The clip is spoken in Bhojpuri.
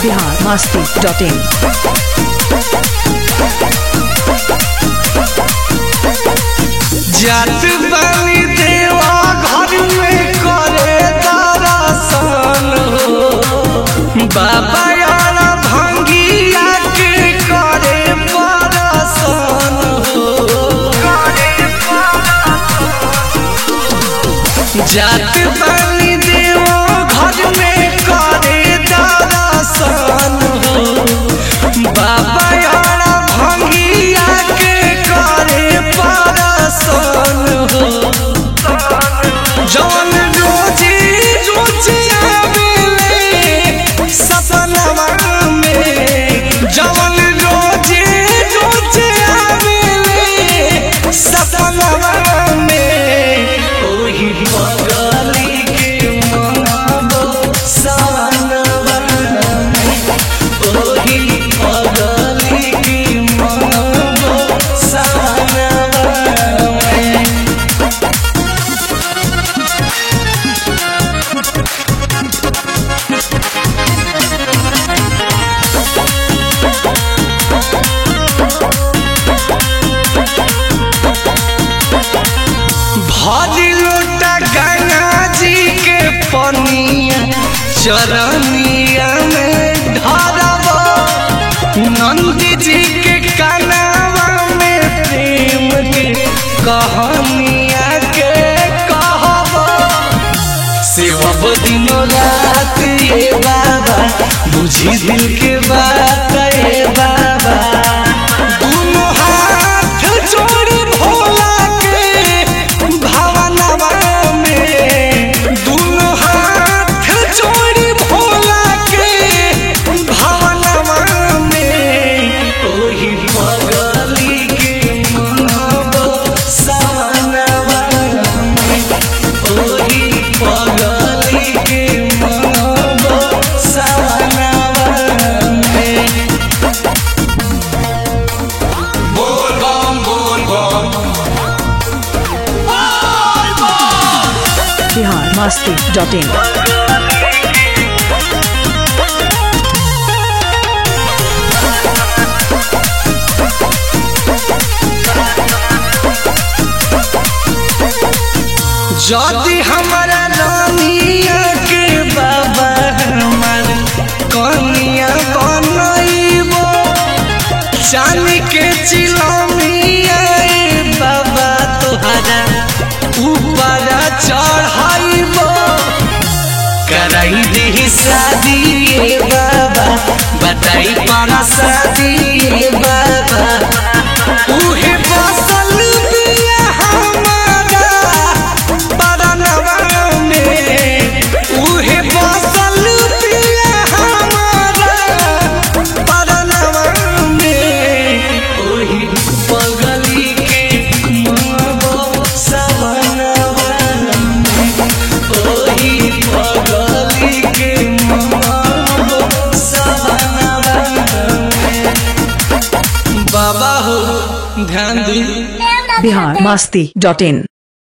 बिहार मस्ती डॉट इन जात बानी देवा घर में करे दरसन हो बाबा यार भंगिया के करे परसन हो जात बानी देवा घर में करे दरसन हो बाबा यार भंगिया के करे परसन हो जवन रोजी रोजी आवेले सपनवा में जवन रोजी रोजी आवेले सपनवा में ओही बगली के मनबो सवनवा में ओही बगली के मनबो सवनवा में भरी लोटा गंगा जी के पनिया चरनिया में ढरब नंदी जी के कनावा में प्रेम के कहानिया के कहब सेवब दिनों रात ये बाबा बुझी दिल के बात ये बाबा दोनों हाथ जोड़ी भोला के भावनवा में दोनों हाथ जोड़ी भोला के भावनवा में ओही पगली के मनबो सवनवा में ओही पगली के मनबो सवनवा में बिहार मस्ती डॉट इन जदि हमारा रानिया के बाबा हमार कनिया बनइबो चांदी के चिलमिया ए बाबा तोहरा ऊपर चढ़ाइबो कराई दी शादी ए बाबा बताई पारा शादी ए बाबा उहे बसल बिया हमारा परनवा में उहे बसल बिया हमारा परनवा में ओही पगली के मनबो सवनवा में ओही पगली के मनबो सवनवा में बाबा हो ध्यान दी बिहार मस्ती डॉट इन